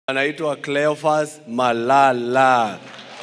anaitwa Cleophas Malala.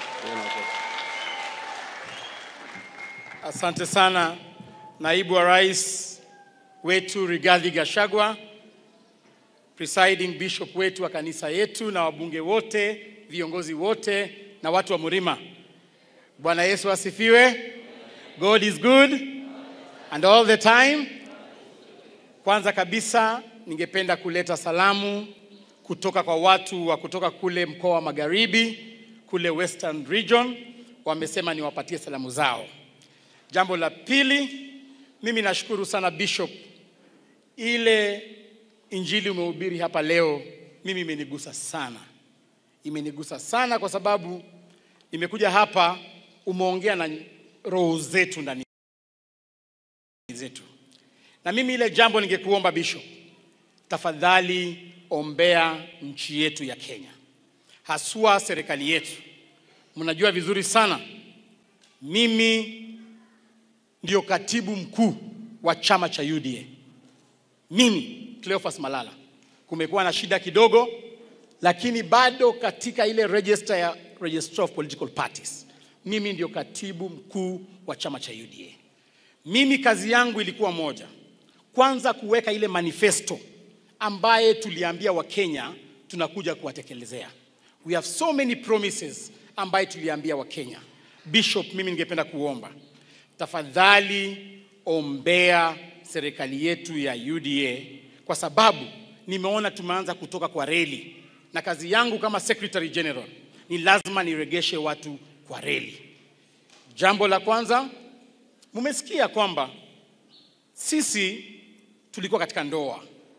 Asante sana naibu wa rais wetu Rigathi Gachagua, presiding bishop wetu wa kanisa yetu na wabunge wote, viongozi wote na watu wa Murima. Bwana Yesu asifiwe. God is good and all the time. Kwanza kabisa ningependa kuleta salamu kutoka kwa watu wa kutoka kule mkoa wa Magharibi, kule Western Region, wamesema niwapatie salamu zao. Jambo la pili, mimi nashukuru sana Bishop, ile injili umehubiri hapa leo, mimi imenigusa sana, imenigusa sana kwa sababu nimekuja hapa, umeongea na roho zetu ndani zetu, na mimi ile jambo ningekuomba Bishop, tafadhali ombea nchi yetu ya Kenya, haswa serikali yetu. Mnajua vizuri sana mimi ndio katibu mkuu wa chama cha UDA. Mimi Cleophas Malala, kumekuwa na shida kidogo, lakini bado katika ile register ya Register of Political Parties, mimi ndio katibu mkuu wa chama cha UDA. Mimi kazi yangu ilikuwa moja, kwanza kuweka ile manifesto ambaye tuliambia Wakenya tunakuja kuwatekelezea. We have so many promises ambaye tuliambia Wakenya. Bishop, mimi ningependa kuomba tafadhali ombea serikali yetu ya UDA kwa sababu nimeona tumeanza kutoka kwa reli, na kazi yangu kama Secretary General ni lazima niregeshe watu kwa reli. Jambo la kwanza, mumesikia kwamba sisi tulikuwa katika ndoa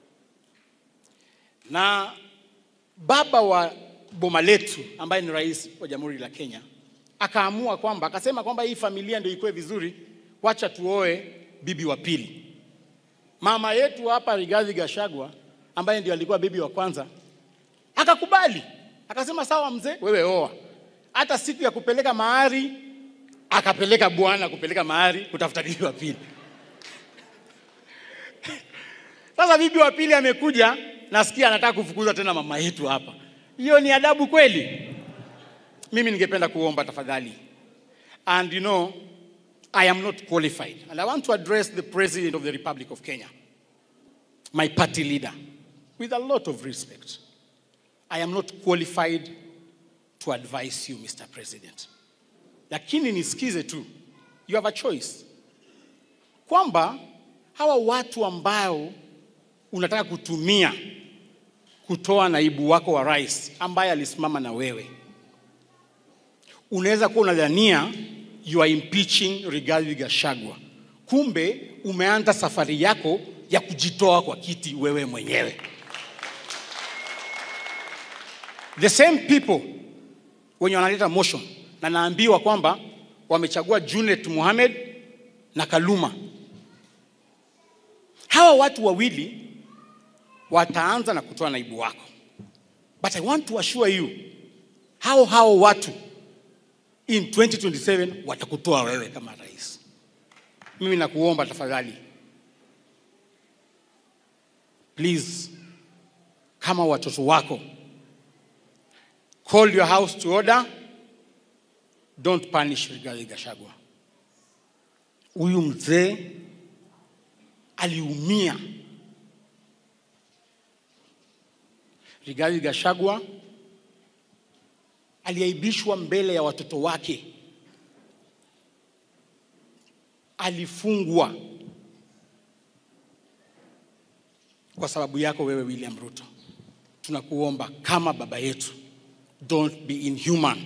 na baba wa boma letu ambaye ni rais wa Jamhuri la Kenya akaamua kwamba akasema kwamba hii familia ndio ikuwe vizuri, wacha tuoe bibi wa pili. Mama yetu hapa Rigathi Gachagua ambaye ndio alikuwa bibi wa kwanza akakubali, akasema sawa, mzee, wewe oa. Hata siku ya kupeleka mahari akapeleka bwana kupeleka mahari kutafuta bibi wa pili. Sasa bibi wa pili amekuja, nasikia anataka kufukuza tena mama yetu hapa. Hiyo ni adabu kweli? Mimi ningependa kuomba tafadhali. And you know, I am not qualified. And I want to address the President of the Republic of Kenya, my party leader, with a lot of respect. I am not qualified to advise you, Mr. President. Lakini nisikize tu. You have a choice. Kwamba hawa watu ambao unataka kutumia kutoa naibu wako wa rais ambaye alisimama na wewe unaweza kuwa unadhania you are impeaching Rigathi Gachagua, kumbe umeanza safari yako ya kujitoa kwa kiti wewe mwenyewe. The same people wenye wanaleta motion na naambiwa kwamba wamechagua Junet Mohamed na Kaluma. Hawa watu wawili wataanza na kutoa naibu wako, but I want to assure you hao hao watu in 2027 watakutoa wewe kama rais. Mimi nakuomba tafadhali, please, kama watoto wako, call your house to order, don't punish Rigathi Gachagua. Huyu mzee aliumia. Rigathi Gachagua aliaibishwa mbele ya watoto wake, alifungwa kwa sababu yako wewe William Ruto. Tunakuomba kama baba yetu, don't be inhuman,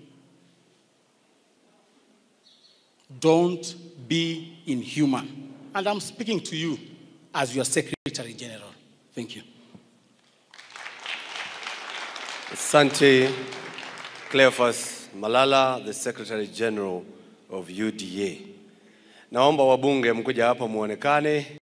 don't be inhuman. And I'm speaking to you as your Secretary General. Thank you. Asante Cleophas Malala, the Secretary General of UDA. Naomba wabunge mkuja hapa muonekane.